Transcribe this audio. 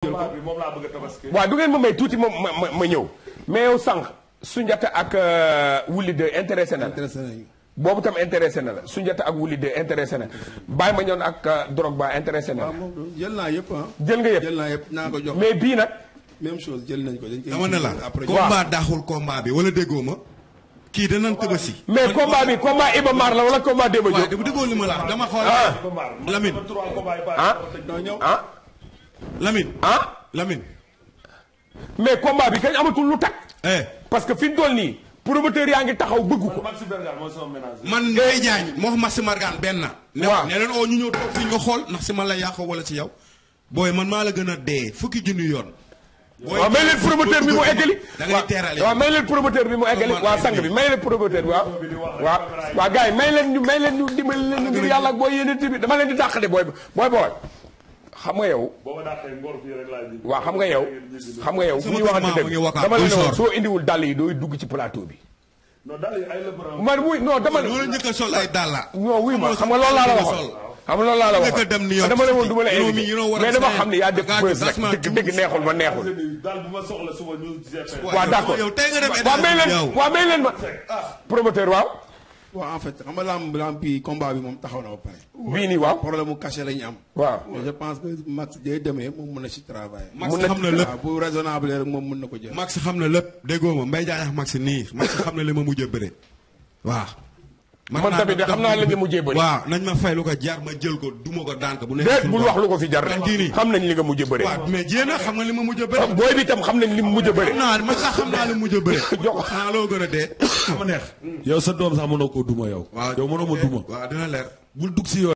jël ko combat bi moom laa bëgg a tabaski. waaw du ngeen ma may tuuti ma ma ma ma ñëw mais yow sànq Sunjata ak euh, Wuli de intéressé na la intéressé nañu boobu tam intéressé na la Sunjata ak Wuli de intéressé na Baye ma ñoon ak euh, Drogba intéressé na waaw la moom jël naa yëpp ah jël nga yëpp jël naa yëpp naa ko jox mais bii nag même chose jël nañ ko dañ koy dama ne la après combat daaxul combat bi wala déggoo ma kii danañ tëbasi. mais combat bi combat Iba Mar la wala combat Demba waaw Diop bu déggoo li ma la wax dama xool. Ah. Lamine trois combats yi ah doo ñëw ah Lamine ah Lamine. mais combat bi kañ amatul lu tag eh parce que fi mu toll nii promoteur yaa ngi taxaw bëgg ko Maxi Bergan mooy sama ménage. man Ndeye Diagne moo xam Massi Margan benn. ne Waaw. ne leen oo ñu ñëw toog fii nga xool ndax si man la yàqoo wala ci yow. booy man maa la gën a dee fukki junni yoon. booy waaw may leen promoteur bi mu eggali da ngay teerale. waaw may leen promoteur bi mu eggali Comment waaw lay sang bi may leen promoteur bi waaw waaw waaw gars yi may leen ñu may leen ñu dimbali leen ñu ngir yàlla ak booy yéene bi dama leen di dàq de booy booy booy xam nga yow booba dàqee ngor fii rek laa ji. waaw xam nga yow xam nga yow bu Sama ñu kër waxante maam mu ngi dëgg Wakaam, dama la ne buy woon soor. soo indiwul dàll yi dooy dugg ci plateau bi non daal yi ay lëbëram. man wuy non dama loolu njëkk a sol ay dàlla. non wuy ma xam nga loolu laa la waxoon xam nga loolu laa la Njëkk a waxoon dem New York dama ne woon du ma la You know invité me, you know what mais I'm dama saying. xam ne yaa def Gars, buzz that's rek my dëgg dëgg neexul ma neexul daal bu ma soxla suba ñu GFM. waaw d'accord yow tey nga dem waaw may leen yow. waaw may leen ma promoteur waaw waaw en fait xam nga lamb lamb bi combat bi moom taxaw na ba pare bii nii waaw problème mu cachet la ñu am waaw mais je pense que Max day demee moom mën na ci travailler Max mun na- xam na lépp. waaw bu raisonnable rek moom mën na ko jël Max xam na lépp déggoo ma Mbaye Diagne ak Max nii Max xam na li ma mujj a bëre waaw. Man tamit de xam naa li nga mujjee bëre. waaw nañ ma fay lu ko jaar ma jël ko duma ko daan ko bu nekk déet suñu bul bopp. wax lu ko fi jar man kii nii xam nañ li nga mujj a bëre waaw mais jéem a xam nga li ma mujj a bëre. booy bi tam xam nañ li mu mujj a bëre xam naa man sax xam naa li mu mujj a bëre. Jox ko. xanaa loo gën a dee. ma neex yow sa doom sax mënoo koo duma yow waaw yow mënoo ma duma waaw dina leer. bul dugg si yow